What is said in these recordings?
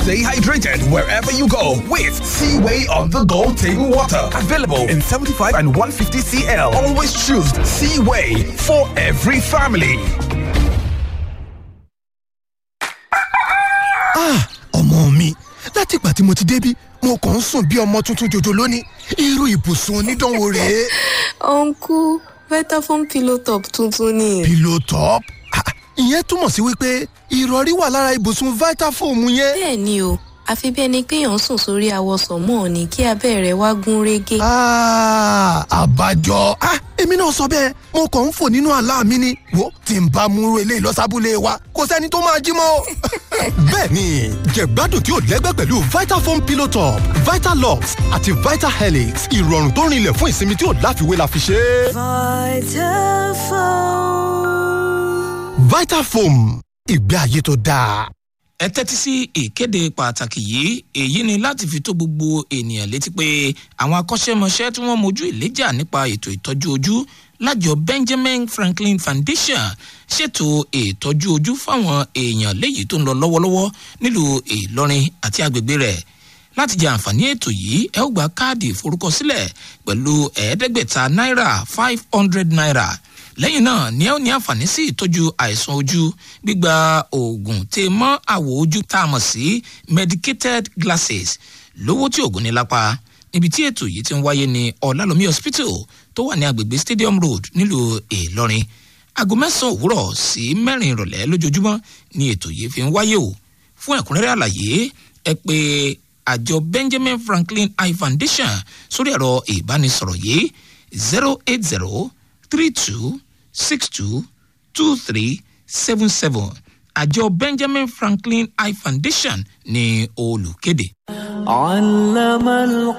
Stay hydrated wherever you go with Seaway on the go table water. Available in 75 and 150 CL. Always choose Seaway for every family. Ah, ọmọ mi láti ìgbà tí mo ti débí mo kàn ń sùn bí ọmọ tuntun jòjò lónìí irú ibùsùn onídánwò rèé. Uncle, Vitafoam pillow top tuntun ni. pillow top Ah, ìyẹn túmọ̀ sí wípé ìrọ̀rí wà lára ibùsùn vitafoam yẹn. Bẹ́ẹ̀ ni o, àfi bí ẹni pé èèyàn ń sùn sórí awọsàn mọ́ ni kí abẹ́ rẹ̀ wá gún régé. Ah, àbájọ Ah, èmi náà sọ bẹ́ẹ̀ mo kàn ń fò nínú àlá mi ni wo tí n bá mú eléyìí lọ́sàbúlé wa kò sẹ́ni tó máa jí mọ́. bẹ́ẹ̀ni jẹ̀gbádùn tí ò lẹ́gbẹ́ pẹ̀lú vitafoam pillow top vitalux àti vitahelix ìrọ̀rùn tó rinlẹ̀ fún ìsinmi tí ò láfiwé la fi ṣe é. vitafoam ìgbé ayé tó dáa. ẹ tẹ́tí sí ìkéde pàtàkì yìí èyí ni láti fi tó gbogbo ènìyàn létí pé àwọn akọ́ṣẹ́mọṣẹ́ tí wọ́n mojú ìléjà nípa ètò ìtọ́jú ojú lájọ benjamin franklin foundation ṣètò ìtọ́jú ojú fáwọn èèyàn léyìí tó ń lọ lọ́wọ́lọ́wọ́ nílùú ìlọrin àti agbègbè rẹ̀ láti jẹ àǹfààní ètò yìí ẹ ó gba káàdì ìforúkọsílẹ̀ pẹ̀lú ẹ̀ẹ́dẹ́gbẹ̀ta náírà five hundred naira lẹ́yìn náà ni ẹ ó ní àǹfààní sí ìtọ́jú àìsàn ojú gbígba oògùn tè mọ́ àwọ̀ ojú tá a mọ̀ sí medicated glasses lówó tí oògùn ní lápá níbi tí ètò yìí ti ń wáyé ní ọ̀làlómi hospital tó wà ní agbègbè stadium road nílùú ìlọrin aago mẹ́sàn-án òwúrọ̀ sí mẹ́rin ìrọ̀lẹ́ lójoojúmọ́ ni ètò yìí fi ń wáyé o fún ẹ̀kúnrẹ́rẹ́ àlàyé ẹ pé àjọ benjamin franklin eye foundation sórí ẹ̀rọ ìbánisọ̀rọ̀ yìí zero eight zero three two six two two three seven seven àjọ benjamin franklin eye foundation ní olùkéde. علم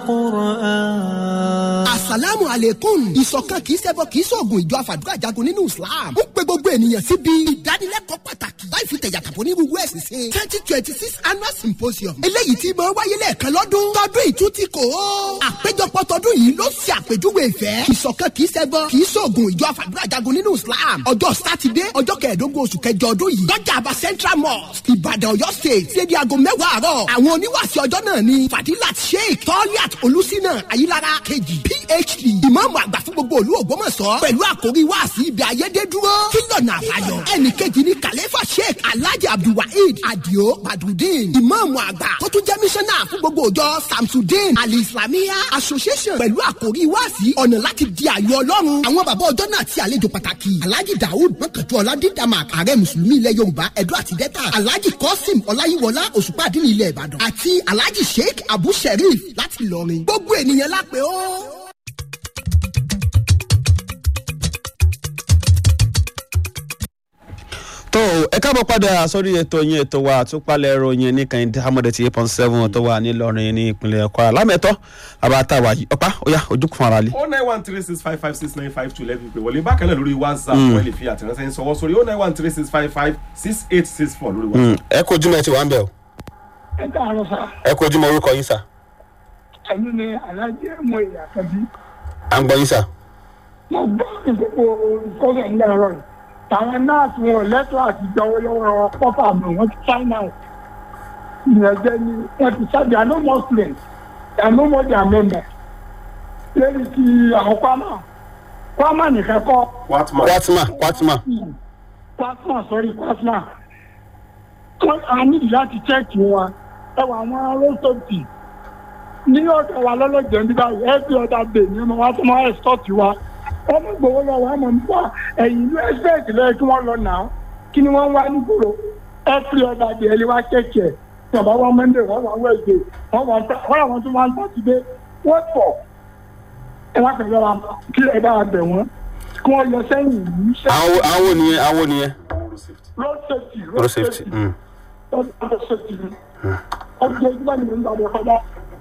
القرآن asalaamu aleykum ìṣọ̀kan kì í ṣẹbọ kì í ṣoògùn ìjọ àfàdúrà jagun nínú islam ń pe gbogbo ènìyàn síbi ìdánilẹ́kọ̀ọ́ pàtàkì láì fi tẹ̀yàtàpọ̀ ní gbogbo ẹ̀sìn ṣe twenty twenty six annual symposium eléyìí tí máa wáyé lẹ́ẹ̀kan lọ́dún tọdún ìtún ti kò ó àpéjọpọ̀ tọdún yìí ló ṣe àpèjúwe ìfẹ́ ìṣọ̀kan kì í ṣẹbọ kì í ṣoògùn ìjọ àfàdúrà jagun nínú islam ọjọ́ sátidé ọjọ́ kẹẹ̀ẹ́dógún oṣù kẹjọ ọdún yìí lọ́jà àbá central mosque ìbàdàn ọ̀yọ́ state ṣé di aago mẹ́wàá àárọ̀ àwọn oníwàásí ọjọ́ náà ni fadilat sheikh toliat olùsínà ayílára kejì phd ìmáàmù àgbà fún gbogbo olú ògbómọ̀ṣọ́ pẹ̀lú àkórí wáàsí ibi ayédèdúró kílọ̀nà àbáyọ ẹnì kejì ni kàlẹ́fà sheikh alhaji abdulwaheed adio badrudeen ìmáàmù àgbà tó tún jẹ́ mísánná fún gbogbo òjọ samsudeen ali islamiyah association pẹ̀lú àkórí wáàsí ọ̀nà láti di àyọ ọlọ́run àwọn bàbá ọjọ́ náà ti àlejò pàtàkì alhaji daoud mọ́kànjú ọ̀làdídàmàk ààrẹ mùsùlùmí ilẹ̀ yorùbá ẹ̀dọ́ àti dẹ́ta alhaji kọ́sìm ọláyíwọlá òṣùpá àdínní ilẹ̀ ìbàdàn àti alhaji sheikh abu sherif láti ìlọrin gbogbo ènìyàn lápẹ́ ó. tó ẹ káàbọ̀ padà sórí ètò yín ètò wa àtúpalẹ̀ ìròyìn ní kẹ́hìndé hamad ti eight point seven tó wà nílọrin ní ìpínlẹ̀ kwara lámẹ́tọ́ àbátáwà yìí ọ̀pá ọ̀yá ojúkùn ara lé. o nine one three six five five six nine five two lẹ́bi pé wọlé bákan náà lórí whatsapp wọ́n lè fi àtẹ̀ránṣẹ́ yín sọwọ́ sórí o nine one three six five five six eight six four lórí whatsapp. ẹ kó ojúmọ̀ ẹ ti wà ń bẹ̀ o ẹ káàárọ̀ sá ẹ kó ojúmọ̀ orúkọ yín sà ẹ̀yin ni alájẹ mọ ìyá kẹbí à ń gbọ́ yín sà. mo gbọ́ ìgbòho ìkọ́sẹ̀ ńlẹ̀ ẹ̀rọ yìí táwọn nọ́ọ̀sì wọn lẹ́tọ̀ àti ìjọwọ́ lọ́wọ́ pọ́pà mi wọ́n ti china o ìyẹn jẹ́ ni wọ́n ti sábì àná muslim àná mọ́jà mẹ́mẹ́ lórí ti àwọn kwama kwama nìkan kọ́ watman kwatima kwatima kwasma sọ́rí kwasma wọ́n á nídìí láti chẹ́ẹ̀kì wọn ẹ wà àwọn rọ́sọ̀tì ní ọ̀dọ̀ wa lọ́lọ́jẹ̀ ní báyìí every other day ni wọ́n wá tó máa ẹ̀sọ́ọ̀tì wa wọ́n mú gbowó lọ́wọ́ àmọ́ nípa ẹ̀yìn ìlú ẹ̀sẹ̀tì lẹ́yìn kí wọ́n lọ nà án kí ni wọ́n wá nígboro every other day ẹni wá chẹ́ẹ̀kì ẹ̀ bàbá wa monday wọ́n wá wednesday wọ́n wá wọ́n àwọn tó máa ń sátidé wọ́n pọ̀ ẹ wá pẹ̀lú ara kí ẹ bá bẹ̀ wọ́n kí wọ́n lọ sẹ́yìn ìlú àwọn àwọn nìyẹn àwọn nìyẹn road safety road safety. mm. road safety ọjọ́ ìgbà ni mo ń gbàgbọ́ kọjá.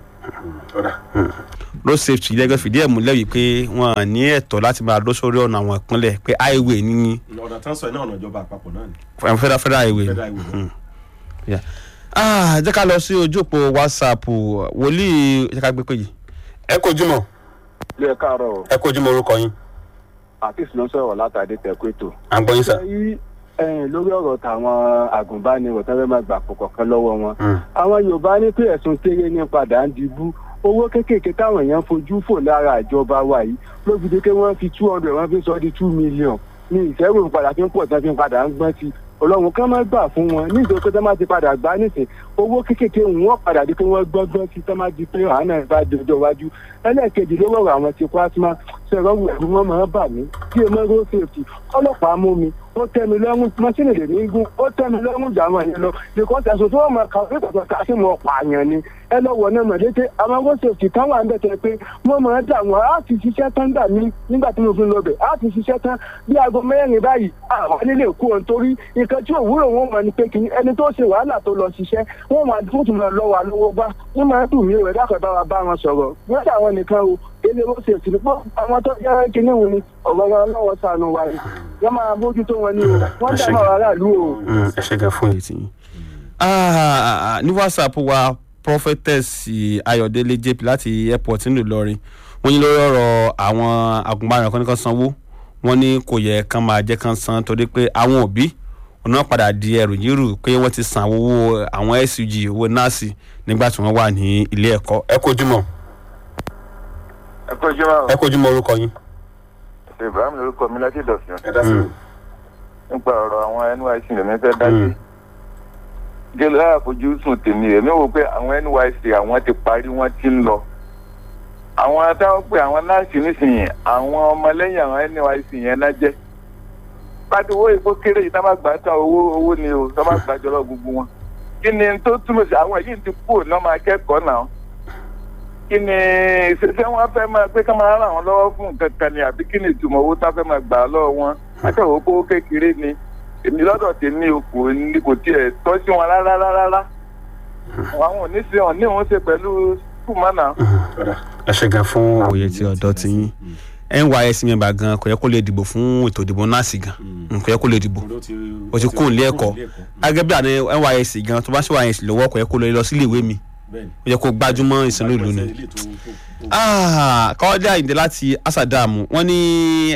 road safety lẹ́gbẹ̀ẹ́ fìdí ẹ̀ múlẹ̀ wípé wọ́n ní ẹ̀tọ́ láti máa lọ sórí ọ̀nà àwọn ìpínlẹ̀ pé highway ní ọ̀nà tán sọ iná ọ̀nà ìjọba àpapọ̀ náà ni federal federal highway. federal highway náà. Yeah. Ah, jẹ́ ká lọ sí ojú òpó whatsapp wòlíì jẹ́ ká gbé pé yìí. ẹ kó ojúmọ̀ ilé káàárọ̀ ẹ kó ojúmọ̀ orúkọ yín àti ìsìnà sọ̀rọ̀ látàdé tẹ̀kọ́ ètò. à ń gbọ́ yín sà. yí ẹ̀yìn lórí ọ̀rọ̀ tàwọn àgùnbánirọ̀ tó fẹ́ máa gbà pọ̀ kọ̀ọ̀kan lọ́wọ́ wọn. àwọn yorùbá ní pé ẹ̀sùn kéré ní padà ń dibú owó kéékèèké táwọn èèyàn fojú fò lára ìjọba wa yìí ló fi di pé wọ́n fi two hundred wọ́n fi sọ di two million ní ìṣẹ́rù padà fi ń pọ̀ tán fi ń padà ń gbọ́n sí ọlọ́run kan máa gbà fún wọn ní ìdókòtò tó máa ti padà gbá nísìn owó kéékèèké wọn padà di pé wọ́n gbọ́ngbọ́n sí tó máa di pé àánà ìbá di ọjọ́ iwájú ẹlẹ́ẹ̀kejì ló rọrọ̀ àwọn ti kwasma ṣẹ̀rọ ẹ̀rù wọn máa bà mí kí ẹ mọ́ road safety ọlọ́pàá mú mi ó tẹ́ mi lọ́rùn mọ́sínì lè ní gún ó tẹ́ mi lọ́rùn jà wọ́n yẹn lọ nìkan tẹ̀sán tó wọ́n máa kà ó pẹ̀tọ̀ ká sí mọ́ pààyàn ni ẹ lọ wọ̀ náà mọ̀lẹ́tẹ̀ àwọn road safety kan wà ń bẹ̀ tẹ́ pé wọ́n máa dà wọ́n á ti ṣiṣẹ́ tán dà mí nígbà tí mo fi lọ bẹ̀ á ti ṣiṣẹ́ tán bí aago mẹ́rin báyìí àwọn nílé kú ọ̀n torí nǹkan tí òwúrọ̀ wọn mọ̀ ni pé kí ẹni tó ṣe wàhálà tó lọ ṣiṣẹ́ wọ́n máa tún tún lọ lọ́wọ́ lọ́wọ́ gbá wọ́n máa dùn mí rẹ̀ dákọ̀ bá wa bá wọn sọ̀rọ̀ wọ́n ṣe àwọn nìkan o ilé ó ṣe òsì pọ̀ àwọn tó jẹ́ kínní wọn ni ọ̀rọ̀ wọn lọ́wọ́ sànù wa ni wọ́n máa bójútó wọn ni o wọ́n dá máa wàhálà lù o. ẹ ṣe gan fún ètí yín. ní whatsapp wa prophetess ayọ̀délé jp láti airport nílùú ìlọrin wọ́n ní lórí ọ̀rọ̀ àwọn agùnbánirọ̀ kan ní kan sanwó wọ́n ní kò yẹ kán máa jẹ́ kán san torí pé àwọn òbí ọ̀nà padà di ẹrù yírù pé wọ́n ti san owó àwọn sug owó nọ́ọ̀sì nígbà tí wọ́n wà ní ilé ẹ̀kọ́ ẹ kó ojúmọ́ ẹ kó ojúmọ́ ẹ kó ojúmọ́ orúkọ yín. ibrahim lorúkọ mi láti dọ̀sùn ẹ dá sí i. nípa ọ̀rọ̀ àwọn nysc lèmi fẹ́ dá sí. gẹ́lẹ́ àfojúsùn tèmi èmi wò pé àwọn nysc àwọn ti parí wọ́n ti ń lọ. àwọn táwọn pé àwọn nọ́ọ̀sì nísìnyí àwọn ọmọlẹ́yìn àwọn nysc yẹn náà jẹ́. pàtó owó ìbò kéré yìí tá má gbà tán owó owó ni o tá má gbà jọlọ gbogbo wọn. kí ni tó túmọ̀ sí àwọn yìí ti kú òní ọmọ akẹ́kọ̀ọ́ náà kí ni ṣe wọn fẹ́ máa pé ká máa ràn wọ́n lọ́wọ́ fún nǹkan kan ni àbí kí ni ìtumọ̀ owó tá fẹ́ máa gbà lọ́wọ́ wọn akẹ́wọ́ kó kékeré ni èmi lọ́dọ̀ tèmi o kò ní kò tiẹ̀ tọ́ sí wọn rárá rárá àwọn ò ní ṣe ọ̀ ní òun ṣe pẹ̀lú kùmánà. ẹ ṣe gan fún òye tí ọ̀dọ́ ti yín nysc mẹ́mbà gan kò yẹ kó lè dìbò fún ètò ìdìbò nọ́ọ̀sì gan kò yẹ kó lè dìbò o ti kún ilé ẹ̀kọ́ gẹ́gẹ́ bí àná nysc gan tó bá ṣe nysc lọ́wọ́ kò yẹ kó lọ sílé ìwé mi ó yẹ kó gbájúmọ́ ìsinú ìlú ni kọ́ọ́dé àyìndé láti asadamu wọ́n ní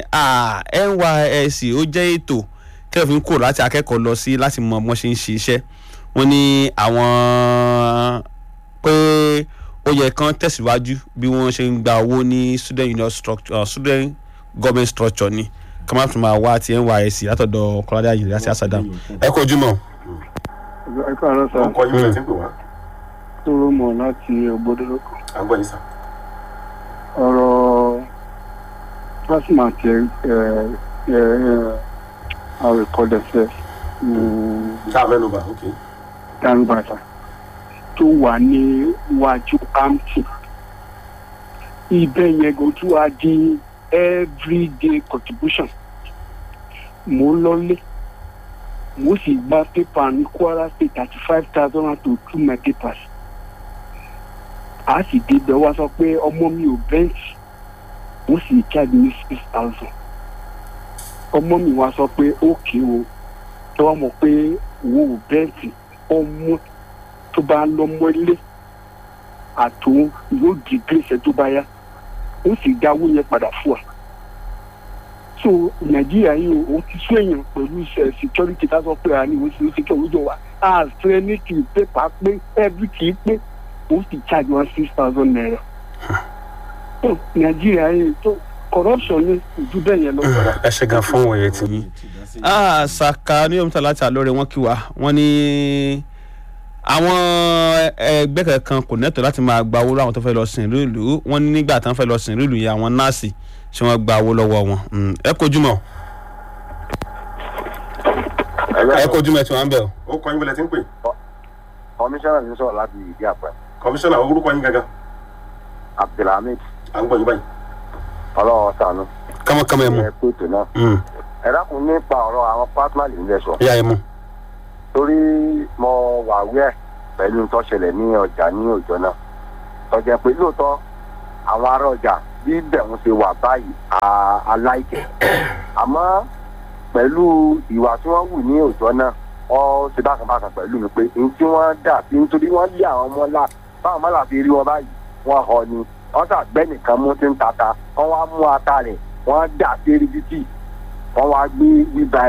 nysc ó jẹ́ ètò kẹfìn kò láti akẹ́kọ̀ọ́ lọ sí láti mọ bọ́n ṣe ń ṣe iṣẹ́ wọ́n ní àwọn pé ó yẹ kán tẹ̀síwájú bí wọ́n ṣe ń gba owó ní student union structure uh, student government structure ni ká má tún máa wá ti nysc látọ̀dọ̀ kọ́ọ́dé àyìndé láti asadamu ẹ kó ojúmọ́. ẹ kọ́ àlọ́ sá ọkọ yín ló ti ń pè wá. tó mọ̀ láti ògbódolókò. à ń gbọ́ yín sá. ọ̀rọ̀ plasma ti àrèkọ́dẹ̀fẹ́ ká mẹ́nu bà ok. danbata tó wà ní iwájú amty ibẹ̀ yẹn kò tún wá di everyday contribution mo ń lọlé mo sì gba pépà ní kwara state thirty five thousand and to two my papers a sì débẹ̀ wá sọ pé ọmọ mi ò bẹ́ǹtì mo sì charge ní six thousand ọmọ mi wá sọ pé ókè o tó wá mọ̀ pé owó ò bẹ́ǹtì ọmọ tó bá lọ́mọ ilé àtòun yóò di gbèsè tó bá yá ó sì dáwó yẹn padà fún wa so nàìjíríà yìí o ti sún èèyàn pẹ̀lú iṣẹ́ security ká sọ pé àní oṣù oṣù kí òwúrọ̀ wa àṣẹ ní kì í pépà pé every kì í pé ó sì charge one six thousand naira so nàìjíríà yìí tó corruption ní ojú bẹ́ẹ̀ yẹn lọ. ẹ ṣe gan fún òye tí yín. saka ní omita láti àlóore wọn kí wa wọn ní àwọn ẹgbẹ́ kankan kò nẹ́tọ̀ láti máa gba owó láwọn tó fẹ́ lọ sìn ìlú ìlú wọn ní nígbà tán fẹ́ lọ sìn ìlú ìlú yẹn àwọn nọ́ọ̀sì ṣé wọ́n gba owó lọ́wọ́ wọn ẹ kojú mọ́ ẹ kojú mọ́ ẹ tí wọ́n ń bẹ̀ o. ó kọ́ yín bọ́lẹ̀ tí ń pè. kọmíṣánná ti sọ̀rọ̀ láti ìdí àpẹ. kọmíṣánná orúkọ yín gangan. abdulhamid à ń gbọ́ yín báyìí. ọlọ́wọ́ sànú. kámọ́kámọ́ ẹ mú. ẹ pé ètò náà. ẹ dákun nípa ọ̀rọ̀ àwọn pátánà lè ń lẹ̀ sọ. ìyá ẹ mú. torí mo wà wíẹ̀ pẹ̀lú tó ṣẹlẹ̀ ní ọjà ní òjò náà. tọ́jà pé lóòótọ́ àwọn ará ọjà bí bẹ̀rù ṣe wà báyìí aláìkẹ́. àmọ́ pẹ̀lú ìwà tí wọ́n wù ní òjò náà wọ́n ṣe bákan bákan pẹ̀lú mi pé ní tí wọ́n dà sí nítorí wọ́n lé àwọn ọmọ ńlá báwọn ọmọ ńlá fi rí wọn báyìí wọ́n họ ni wọ́n ṣàgbẹ́ nìkan mú tí ń tata wọ́n wá mú ata rẹ̀ wọ́n dà sí eréjìtì wọ́n wá gbé bíba ẹrù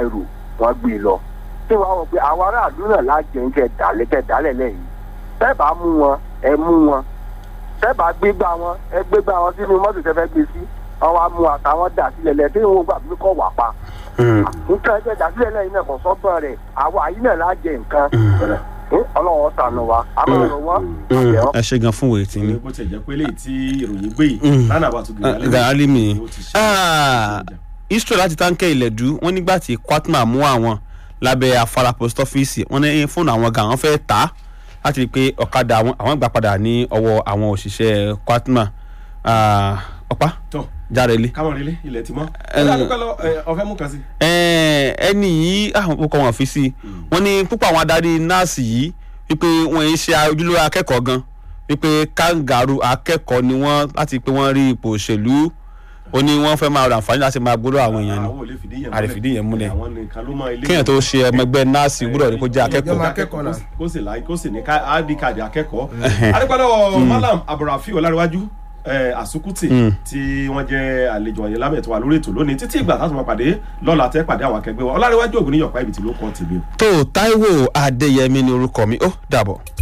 wọ́n gbé e lọ tí wọ́n á wọ pé àwọn aráàlú náà lájẹ ń kẹ dálẹ̀ kẹ dálẹ̀ lẹ́yìn tẹ́ bá mú wọn ẹ mú wọn tẹ́ bá gbégbá wọn ẹ gbégbá wọn sínú mọ́tò tẹ́ fẹ́ gbé sí wọn wá mú àtàwọn dà sílẹ̀ lẹ̀ tí wọn gbà pé kọ́ wà pa nǹkan ẹgbẹ́ dà sílẹ̀ lẹ́yìn náà kò sọ́gbọ́n rẹ̀ àwọn àyí náà lájẹ nǹkan ọlọ́wọ́ sànù wa àmọ́ ọ̀rọ̀ wọn àbẹ̀wọ́. ẹ ṣe gan fún wèé tí ní. bó ti jẹ́ pé léyìí tí ìròyìn gbé yìí lánàá bá tún gbé gàálì mi ó ti ṣe israel láti táǹkẹ́ ìlẹ̀dú wọ́n nígbà tí kwatma mú àwọn lábẹ́ afárá post office wọ́n ní fóònù àwọn gan àwọn fẹ́ tà á láti rí i pé ọ̀kadà àwọn àwọn gbà padà ní ọwọ́ àwọn òṣìṣẹ́ kwatma ọ̀pá tọ́ jáde lé. káwọn relé ilẹ̀ ti mọ́ Ẹ- ẹ dádúpẹ́ lọ ẹ, ọ̀fẹ́ mú kan sí. Ẹ, ẹni yìí àwọn kókó wọn fi sí wọn ní púpọ̀ àwọn adarí nọ́ọ̀sì yìí wípé wọn ń ṣe ojúlówó akẹ́kọ̀ọ́ gan wípé kangaroo akẹ́kọ̀ọ́ ni wọ́n láti pé wọ́n rí ipò òṣèlú ó ní wọ́n fẹ́ máa ra àǹfààní láti máa gbọ́dọ̀ àwọn èèyàn ni àwọn ò lè fìdí yẹn a lè fìdí yẹn múlẹ̀ àwọn nìkan ló mọ ilé kéèyàn tó ṣe ọmọ ẹgbẹ́ nọ́ọ̀sì gbọ́dọ̀ ní kó jẹ́ akẹ́kọ̀ọ́ akẹ́kọ̀ọ́ náà kó sì láì kó sì ní ká id card akẹ́kọ̀ọ́ adépẹ́lẹ́ malam abdulrafi ọlárẹ̀wájú eh, àsukùtì tí wọ́n jẹ́ àlejò ọ̀yẹ́ lámẹ̀ tó wà lórí ètò lónìí títí ìgbà táwọn máa pàdé lọ́la tẹ́ pàdé àwọn akẹgbẹ́ wa ọlárẹ̀wájú ògùn níyọ̀pá ibi tí ló kọ́ tèmi o. tó Táíwò Adéyẹmí ni orúkọ mi ó dàbọ̀.